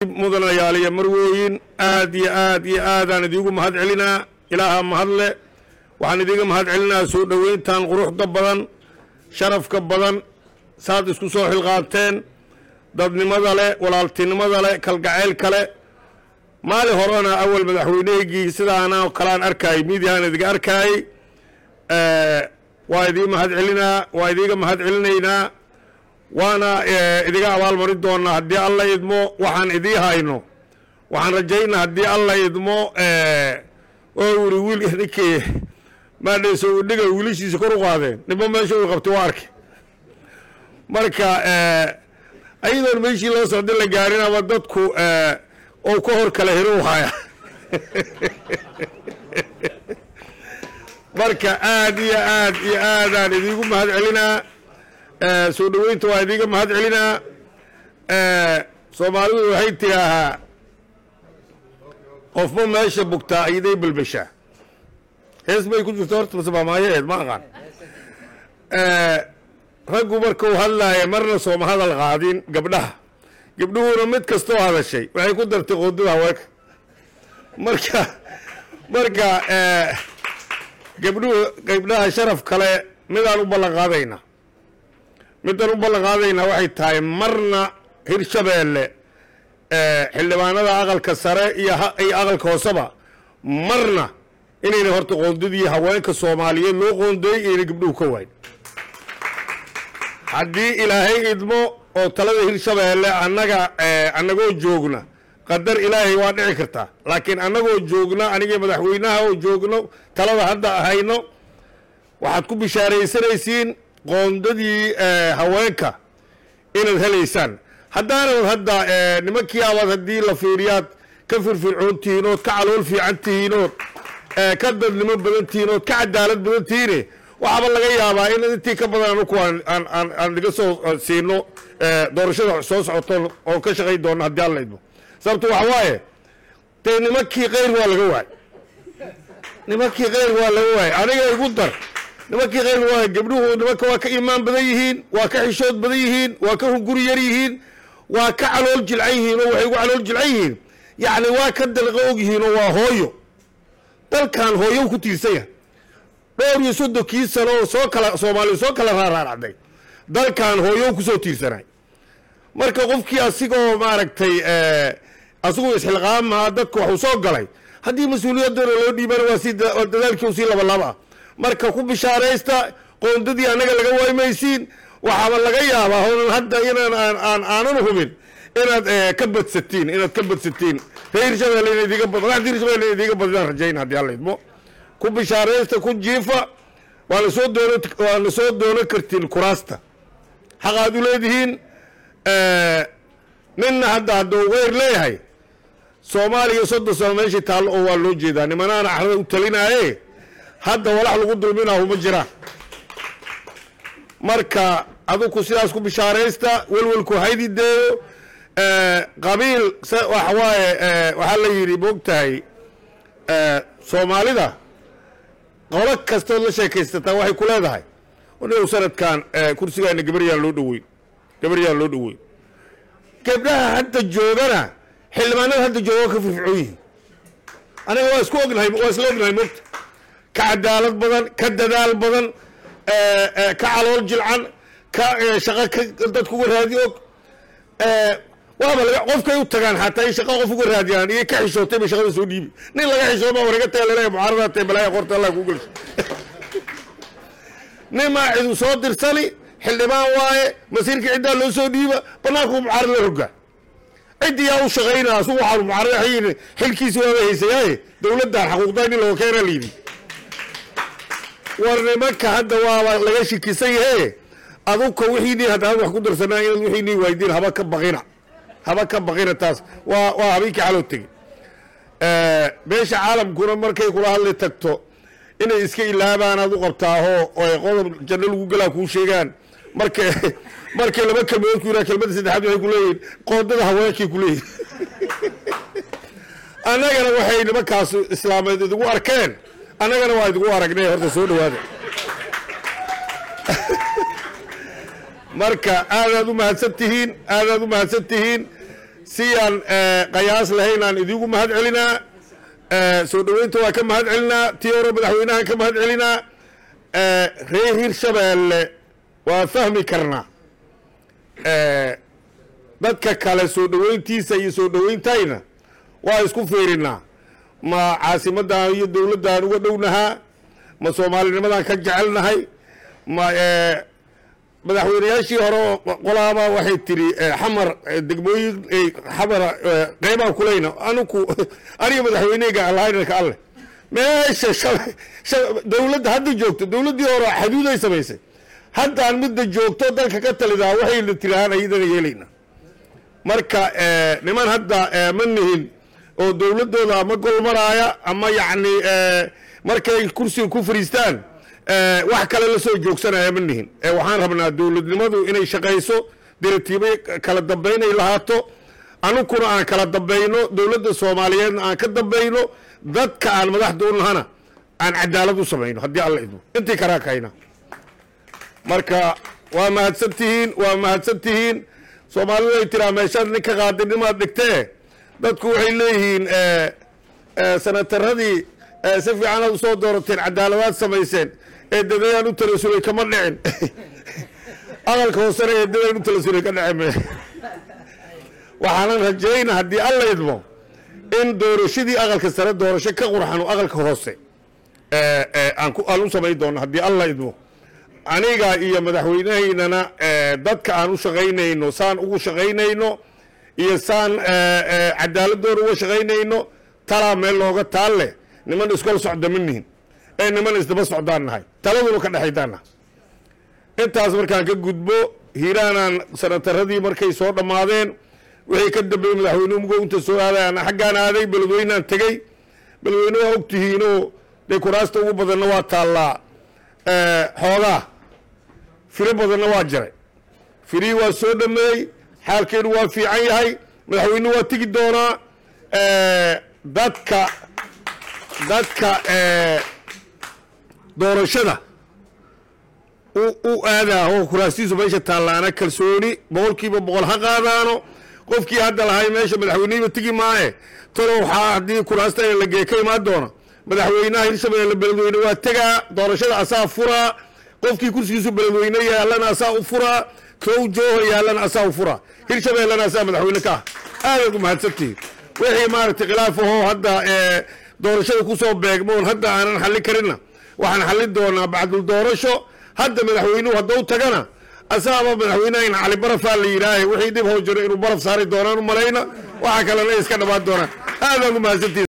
mudanayaal iyo marwooyin aad iyo aad iyo aadaan idiigu mahad celinaa ilaaha mahadle waxaan idiga mahad celinaa soo dhoweyntan quruxda badan sharafka badan saad isku soo xilqaabteen dadnimada leh walaaltinimada leh kalgacaylka leh maalin horena awal madaxweyneygii sidaana kalaan arkaayay midiyahaan idiga arkaayay waa idii mahad celinaa waa idiga mahad celinaynaa waana idiga abaalmarin doonaa haddii alla idmo waxaan idii hayno waxaan rajaynaa haddii alla idmo oo uri wiil ninkii maadhayso udhiga wiilashiisa kor u qaadeen ninba meesha uu qabtay waa arkay marka ayadoon meeshii loo socday la gaarinaba dadku oo ka hor kala hero haya marka aad iyo aad iyo aadaan idiigu mahad celinaa soo dhoweynta waa idiga mahad celinaa soomaalidu waxay tidhaahaa qofba meesha bugtaa iyaday balbashaa hees bay ku jirto horta mase maamaayaheed ma aqaan raggu markuu hadlaaya marna sooma hadal qaadin gabdhaha gabdhuhuna mid kastoo hadashay waxay ku dartay qoodada haweenka marka marka gabdhuhu gabdhaha sharaf kale midaan u ballan qaadaynaa midaan u ballan qaadaynaa waxay tahay marna hirshabeelle xildhibaanada aqalka sare iyo iyo aqalka hooseba marna inayna horta qoondadii haweenka soomaaliyeed loo qoondeeyey ayna gabdhuhu ka waayn haddii ilaahay idmo oo talada hirshabeelle annaga annagoo joogna qadar ilaahay waa dhici kartaa laakiin annagoo joogna anigii madaxweynaha oo joogno talada hadda hayno waxaad ku bishaaraysanaysiin qoondadii haweenka inaad helaysaan haddaanad hadda nimankii abaad haddii la fiiriyaad ka firfircoon tihiin ood ka calool fiican tihiin ood ka dadnimo badan tihiin ood ka cadaalad badan tihiine waxaaba laga yaabaa in intii ka badan anuku aan diga soo siino doorashada soo socoto oo ka shaqayn doono haddii alla idmo sababto waxa waaye dee nimankii keyr waa laga waay nimankii keyr waa laga waay aniga igu dar nimankii keyr waa gabdhuhu nimanka waa ka iimaan badan yihiin waa ka xishood badan yihiin waa ka hunguri yar yihiin waa ka calool jilcan yihiin oo waxay ugu calool jilcan yihiin yacni waa ka dalqa og yihiin oo waa hooyo dalkan hooyo ku tiirsan yahay dhowr iyo soddonkii sano oo soo kala soomaaliya soo kala raaraaracday dalkan hooyo kusoo tiirsanay marka qofkii asigoo maaragtay asigoo isxilqaamaha dadka waxuu soo galay haddii mas-uuliyaddana loo dhiibana waa si dadaalkii usii labalaba ah marka ku bishaaraysta qoondadii annaga laga waymaysiin waxaaba laga yaabaa honan hadda inaan aan aanan hubin inaad ka badsatiin inaad ka badsatiin reer hirshabelle ina idiga bad madaxda hirshabelle ina idiga badidaan rajayn haddii alla idmo ku bishaaraysta ku jiifa waana soo doono waana soo doonan kartiin kuraasta xaqaad u leedihiin ninna hadda hadduu keyr leeyahay soomaaliya soddon sano meeshii taallo oo waa loo jeedaa nimanaana axrada u talinaaye hadda walax lagu dulminahu ma jiraan marka aduku sidaas ku bishaaraysta welwelku haydi deeyo qabiil waxa waaye waxaa la yidhi moogtahay soomaalida qolo kastood la sheekaysataa waxay ku leedahay anigu sanadkan kursigaana gabaryaan loo dhoweyn gabaryaan loo dhoweyn gabdhaha hadda joogana xildhibaanada hadda jooga ka firfircoon yihiin aniga waa isku ognahay waa isla ognahay mogta ka cadaalad badan ka dadaal badan ka calool jilcan ka shaqo ka dadku uga raadi og waaba laga qofkay u tagaan xataa in shaqo qof uga raadiyaan iyo ka xishootay bay shaqada soo dhiibi nin laga xishooba waraga taga laleeya mucaaradaad tae balaaya qorta allah kuu gelsho nin maa cidu soo dirsani xildhibaan waaye masiirka ciddaa loo soo dhiiba banaanku mucaarad la rogaa ciddii yaa u shaqaynaa asugu waxaa mucaarad waxay xilkiisi waaba haysayaaye dowladdan xaquuqdaa in looga keenaa layidhi war nimanka hadda waaba laga shikisan yahe aduka wixiinii haddaan wax ku darsanaa inaad wixiinii waydiin haba ka baqina haba ka baqina taas waa waa habeenkii xaloo tegey meesha caalamkuna markay kula hadli tagto inay iska ilaabaan aad u qabtaahoo oo qodob janno lagu galaa kuu sheegaan marka markay laba kelmadood ku yiraa kelmadda saddexaad waxay ku leeyihin qoodada haweenkay ku leeyihin annagana waxay nimankaas islaameed idigu arkeen annagana waa idigu aragnay horta soo dhawaada marka aadaad u mahadsan tihiin aadaad u mahadsan tihiin si aan qayaas lahaynaan idigu mahad celinaa soo dhoweynta waa ka mahad celinaa tii hore madaxweynahan ka mahad celinaa reer hirshabeelle waa fahmi karnaa dadka kale soo dhoweyntiisa iyo soo dhoweyntayna waa isku fiirinaa ma caasimadan iyo dowladdan uga dhownahaa ma soomaalinimadan ka jecelnahay ma madaxweynayaashii hore oo qolaaba waxay tiri xamar degmooyin xamara qeybaan kuleyna anuku aniga madaxweyneyga alhaynarka alleh meesha dowladda hadda joogto dowladdii hore xaduuday samaysay haddaan midda joogto dalka ka talidaa waxayna tirahaan ayadana yeelayna marka niman hadda ma nihin oo dowladdooda ama gol maraaya ama yacni markay kursiga ku fariistaan wax kale la soo joogsanaya ma nihin waxaan rabnaa dowladnimadu inay shaqayso diratiibo kala dambaynay lahaato anukuna aan kala dambayno dowladda soomaaliyeedna aan ka dambayno dadka aan madaxda u nahana aan cadaalad u samayno haddii alla idmo intii karaa kahayna marka waa mahadsan tihiin waa mahadsan tihiin soomaalidu ay tiraa meeshaad ninka qaadinimaad dhigtee dadku waxay leeyihiin sanataradii si fiicanaad usoo doorateen cadaaladaad samayseen eedadayaan u talasulay kama dhicin aqalka hoosena eedadaan u talasulay ka dhicin waxaanan rajayna haddii alla idmo in doorashadii aqalka sare doorasho ka qurxano aqalka hoose aan u samayn doono haddii alla idmo aniga iyo madaxweynahaynana dadka aan u shaqaynayno saan ugu shaqaynayno iyo saan cadaaladooda uga shaqaynayno talaa meel looga taal leh niman iskol socda ma nihin ee niman isdaba socdaan nahay taladuna ka dhexaydaan nahay intaas markaan ka gudbo hiiraanaan sanataradii markay soo dhammaadeen wixii ka dambeeyey madaxweynuhu mugo inta soo aadayaan xaggaan aaday beledweynaan tegey beledweyne waa ogtihiinoo dee kuraasta ugu badanna waa taallaa xoogaa firo badanna waa jiray firihii waa soo dhameeyey xaalkeenu waa fiican yahay madaxweynuhu waa tegi doonaa dadka dadka doorashada u aadaa oo kuraastiisu meesha taallaana kalsooni boqolkiiba boqol ha qaadaano qofkii hadda lahay meesha madaxweynehiiba tegi maaye talo waxaa haddii kuraasta la gee ka imaan doona madaxweynaha hirshabeelle beledweyne waa tegaa doorashada asaa furaa qofkii kursigiisu beledweyne yaallana asaa u furaa kow jooha yaallana asaa u furaa hirshabeellena asaa madaxweyne ka ah aadaad u mahadsantihiin wixii maaragtay khilaafahoo hadda doorashada kusoo beegmoon hadda aanan xallin karinna waxaan xallin doonaa bacdul doorasho hadda madaxweynuhu haddau tagana asaaba madaxweynahan cali barafaa la yidhaahe wixii dib hoo jiro inuu baraf saari doonaan u malayna waxa kalena iska dhammaan doonaan aadaan u mahadsantihiin